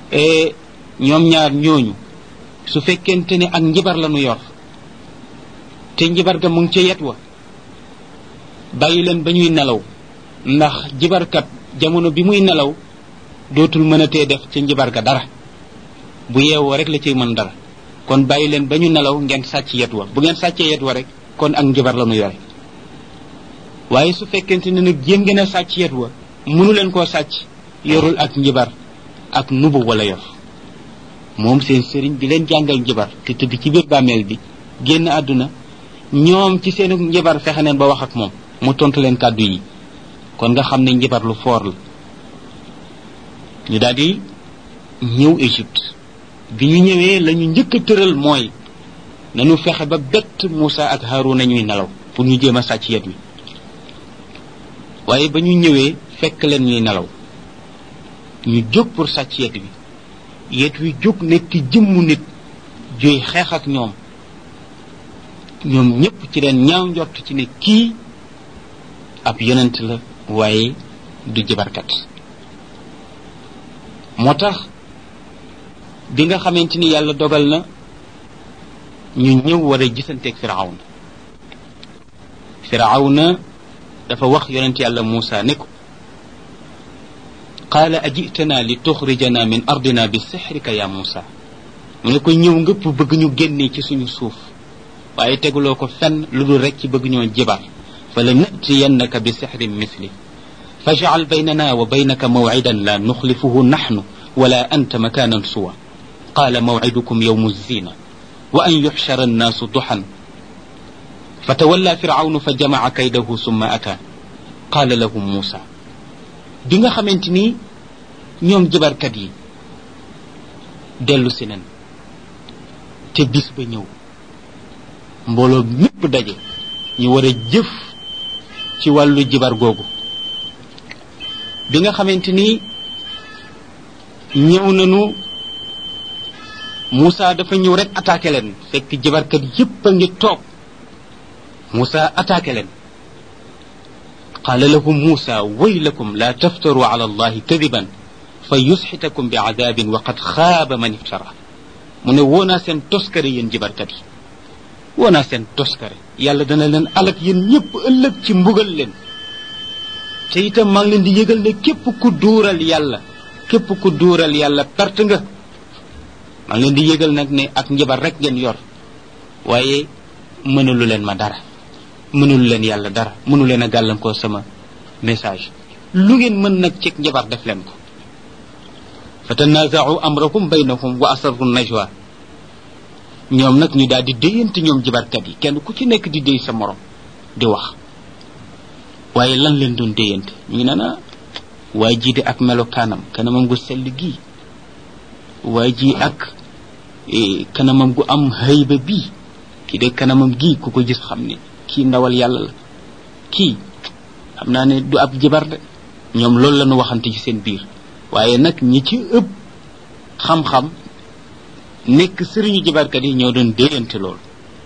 ñoom ñaar ñooñu su fekkente ne ak njibar la nu yor te njibar ga mu ngi ca yet wa bàyyi leen ba ñuy nelaw ndax jibarkat jamono bi muy nelaw dootul mën a tee def ca njibar ga dara bu yeewoo rek la ciy mën dara kon bàyyi leen ba ñu nelaw ngeen sàcc yet wa bu ngeen sàccee yet wa rek kon ak njibar la nu yore waaye su fekkente ne nag jéem ngeen a sàcc yet wa mënu leen koo sàcc yorul ak njibar ak nubu wala yor moom seen sëriñ bi leen jàngal njibar te tëdd ci biir bàmmeel bi génn àdduna ñoom ci seenu njibar fexe neen ba wax ak moom mu tontu leen kàddu yi kon nga xam ne njibar lu foor la ñu daal di ñëw Égypte bi ñu ñëwee la ñu njëkk a tëral mooy nañu fexe ba bett Moussa ak Haruna ñuy nelaw pour ñu jéem a sàcc yet wi waaye ba ñu ñëwee fekk leen ñuy nelaw ñu jóg pour sàcc yet wi yet wi jóg nekk jëmmu nit juy xeex ak ñoom ñoom ñëpp ci leen ñaaw njort ci ne kii ab yonent la waaye du jibarkat moo tax bi nga xamante ni yàlla dogal na ñu ñëw war a gisanteeg firawna firawna dafa wax yonent yàlla Muusa ne ko qaala ajitana li tuxrijana min ardina bi sixrika ya Muusa mu ne ko ñëw ngëpp bëgg ñu génnee ci suñu suuf waaye teguloo ko fenn lu dul rek ci bëgg ñoo jibar fa la natiyannaka bi sixrin misli fajcal baynana wa baynaka mawcidan la nuxlifuhu naxnu wala anta makanan suwa qaala mawcidukum yowmu zina wa an yuxshara annaasu duxan fatawalla firawnu fa jamaca kaydahu summa ata qaala lahum muusa bi nga xamante ni ñoom jibarkat yi dellu si nen te bis ba ñëw mbooloo mépp daje ñu war a jëf ci wàllu jibar googu bi nga xamante ni ñëw nañu Moussa dafa ñëw rek attaqué leen fekk jibarkat yépp a ngi toog Moussa attaqué leen qaala lahum Moussa waylakum la taftaru ala allahi kadiban fa yusxitakum bi adabin wa qad xaaba man iftara mu ne woonaa seen toskare yéen jibarkat yi woonaa seen toskare yàlla dana leen alak yéen ñëpp ëllëg ci mbugal leen te itam maa ngi leen di yëgal ne képp ku duural yàlla képp ku duural yàlla perte nga maa ngi leen di yëgal nag ne ak njabar rek ngeen yor waaye mënalu leen ma dara mënalu leen yàlla dara mënu leen a gàllankoo sama message lu ngeen mën nag ci njabar def leen ko fa tanaaza'u amrakum baynahum wa asarru najwa ñoom nag ñu daal di déyante ñoom jibarkat yi kenn ku ci nekk di déy sa morom di wax waaye lan leen doon déyante ñu ngi naan waaye jii de ak melokaanam kanamam gu sell gii waaye ji ak kanamam gu am hayba bii kii de kanamam gii ku ko gis xam ne kii ndawal yàlla la kii xam naa ne du ab jibar de ñoom loolu la ñu waxante ci seen biir waaye nag ñi ci ëpp xam-xam nekk sëriñu jibarkat yi ñoo doon déyante loolu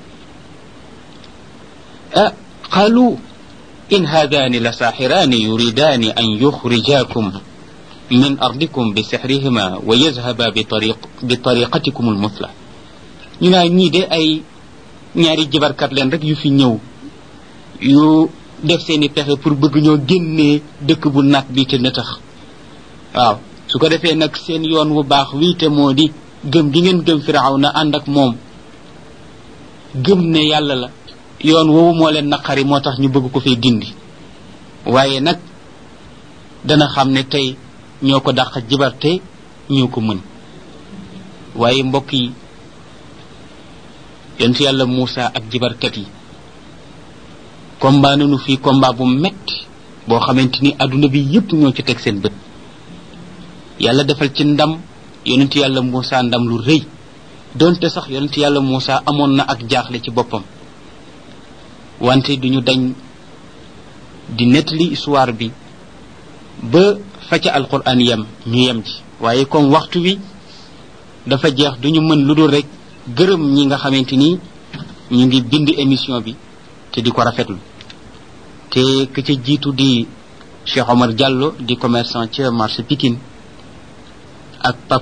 ah qaalu in haadaani la saaxiraani yuridaani an yuxrijaakum min ardikum bi sixrihima wa yazhaba bi tariq bi tariqatikum almuthla ñu naa ñii de ay ñaari jibarkat leen rek yu fi ñëw yu def seeni pexe pour bëgg ñoo génnee dëkk bu nat bi te nëtax waaw su ko defee nag seen yoon wu baax wii te moo di gëm gi ngeen gëm firaw na ànd ak moom gëm ne yàlla la yoon woowu moo leen naqari moo tax ñu bëgg ko fay dindi waaye nag dana xam ne tey ñoo ko dàq jibarte ñoo ko mën waaye mbokk yi yonent yàlla Moussa ak jibarkat yi combat nañu fii combat bu metti boo xamante ni adduna bi yépp ñoo ci teg seen bët yàlla defal ci ndam yonent yàlla Moussa ndam lu rëy donte sax yonent yàlla Moussa amoon na ak jaaxle ci boppam wante duñu dañ di nettali histoire bi ba fa ca alquran yem ñu yem ci waaye comme waxtu wi dafa jeex duñu mën lu dul rek gërëm ñi nga xamante ni ñu ngi bind émission bi te di ko rafetlu te ka ca jiitu di Cheikh Omar Diallo di commerçant ca marché Pikine ak